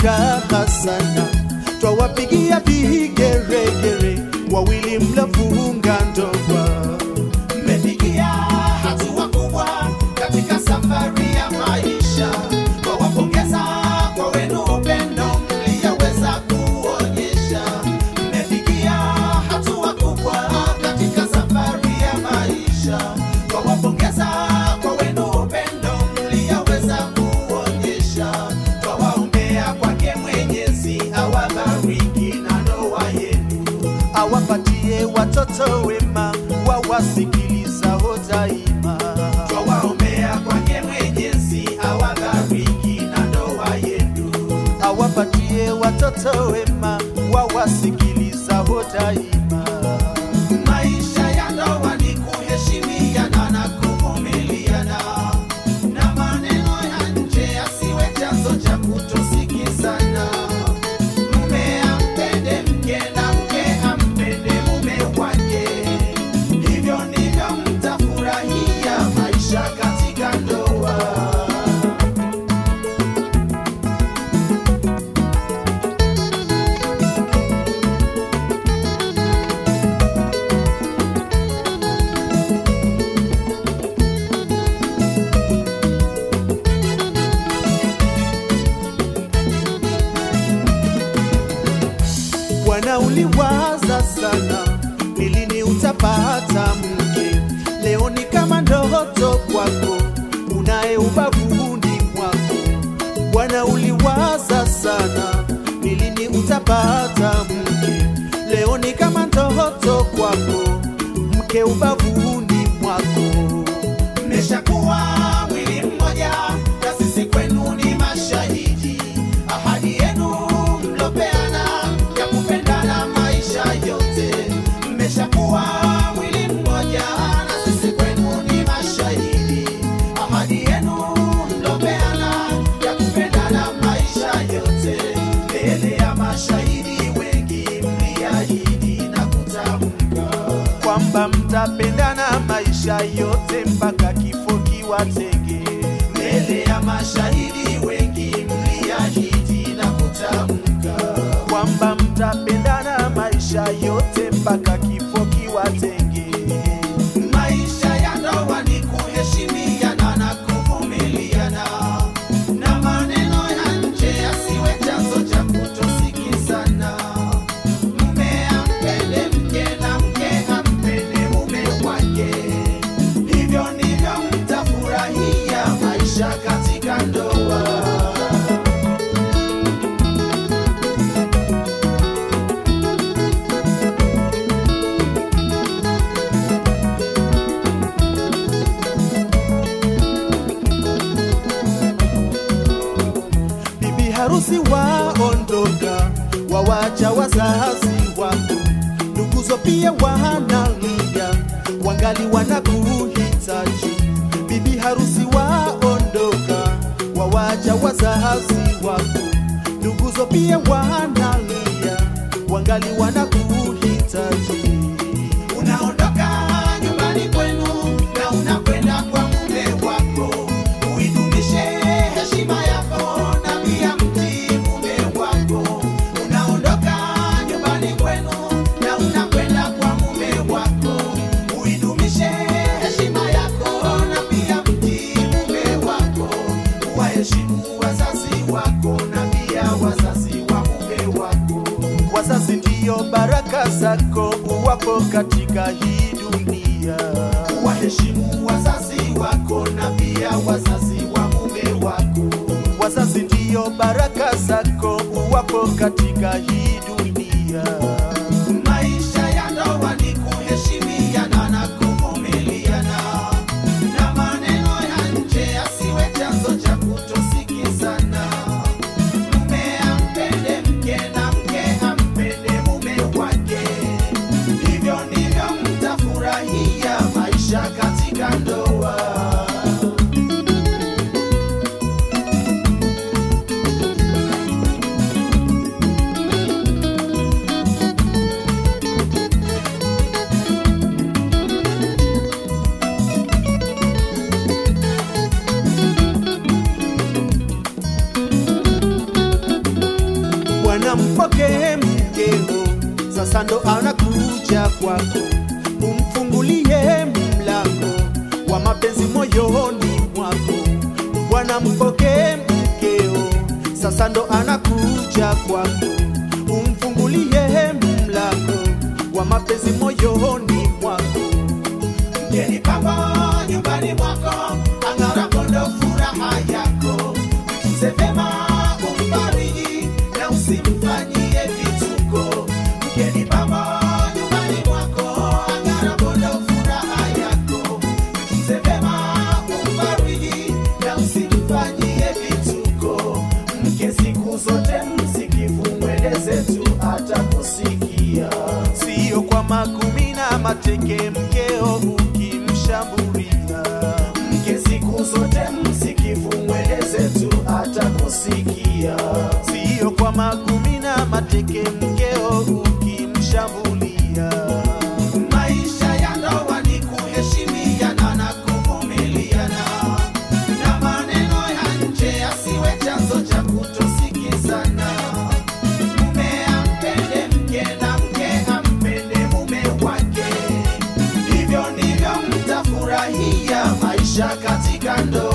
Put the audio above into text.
furaha sana, twawapigia vigeregere wawili mlofunga ndoa. Mmefikia hatua kubwa katika safari ya maisha, twawapongeza kwa wenu upendo mliyoweza kuonyesha. Mmefikia hatua kubwa katika safari ya maisha, twawapongeza kwa wenu upendo mliyoweza kuonyesha. Twawaombea kwake Mwenyezi awabariki na ndoa yenu. awapatie watoto wema wawasikilizao daima. Twawaombea kwake Mwenyezi awabariki na ndoa yenu. Awapatie watoto wema wawasikilizao daima. Maisha ya ndoa ni kuheshimiana na kuvumiliana, na maneno ya nje yasiwe chanzo cha kutosikizana. Mume ampende mke na mke ampende mume wake, hivyo ndivyo mtafurahia maisha katika ndoa. Bwana, uliwaza sana, ni lini utapata mke? Leo ni kama ndoto kwako, unaye ubavuni mwako. Bwana, uliwaza sana, ni lini utapata mke? Leo ni kama ndoto kwako, mke ubavuni mwako. Mmeshakuwa mwili mmoja, na sisi kwenu ni mashahidi. Ahadi yenu mlopeana ya kupendana maisha yote. Mmeshakuwa mwili mmoja, na sisi kwenu ni mashahidi. Ahadi yenu mlopeana ya kupendana maisha yote. Mbele ya mashahidi wengi mliahidi na kutamka kwamba mtapendana maisha yote mpaka kifo kiwatenge. mbele ya mashahidi wengi mliahidi na kutamka kwamba mtapendana maisha yote mpaka kifo kiwatenge. maisha ya ndoa ni kuheshimiana na kuvumiliana na maneno ya nje yasiwe chanzo cha kutosikizana mume ampende mke na mke ampende mume wake hivyo ndivyo mtafurahia maisha katika ndoa Bibi harusi waondoka, wawacha wazazi wako, nduguzo pia wanalia, wangali wanakuhitaji. Bibi harusi waondoka, wawacha wazazi wako, nduguzo pia wanalia, wangali wanakuhitaji. Unaondoka nyumbani kwenu na unakwenda kwa mume wako, uidumishe heshima yako na pia mtii mume wako. Unaondoka nyumbani kwenu na unakwenda kwa mume wako, uidumishe heshima yako na pia mtii mume wako. Waheshimu wazazi wako na pia wazazi wa mume wako. Wazazi ndiyo baraka zako uwapo katika hii dunia. waheshimu wazazi wako na pia wazazi wa mume wako. Wazazi ndiyo baraka zako uwapo katika hii dunia. Maisha ya ndoa ni kuheshimiana na kuvumiliana, na maneno ya nje yasiwe chanzo cha kutosikizana. Mume ampende mke na mke ampende mume wake, hivyo ndivyo mtafurahia maisha katika ndoa. sasa ndo anakuja kwako, umfungulie mlango wa mapenzi moyoni mwako. Bwana mpokee mkeo, sasa ndo anakuja kwako, umfungulie mlango wa mapenzi moyoni mwako. Mgeni papa nyumbani mwako, ang'arapo ndo furaha yako. Mtunze vyema, umfariji na usimfanyie vituko. Mgeni papa nyumbani mwako, ang'arapo ndo furaha yako. Mtunze vyema, umfariji na usimfanyie vituko. Mke siku zote msikivu, mweleze tu atakusikia. Sio kwa makumi na mateke, mkeo ukimshambulia mke siku zote msikivu, mweleze tu atakusikia. sio kwa makumi na mateke, mkeo ukimshambulia. Maisha ya ndoa ni kuheshimiana na kuvumiliana, na maneno ya nje yasiwe chanzo cha kutosikizana. Mume ampende mke na mke ampende mume wake, hivyo ndivyo mtafurahia maisha katika ndoa.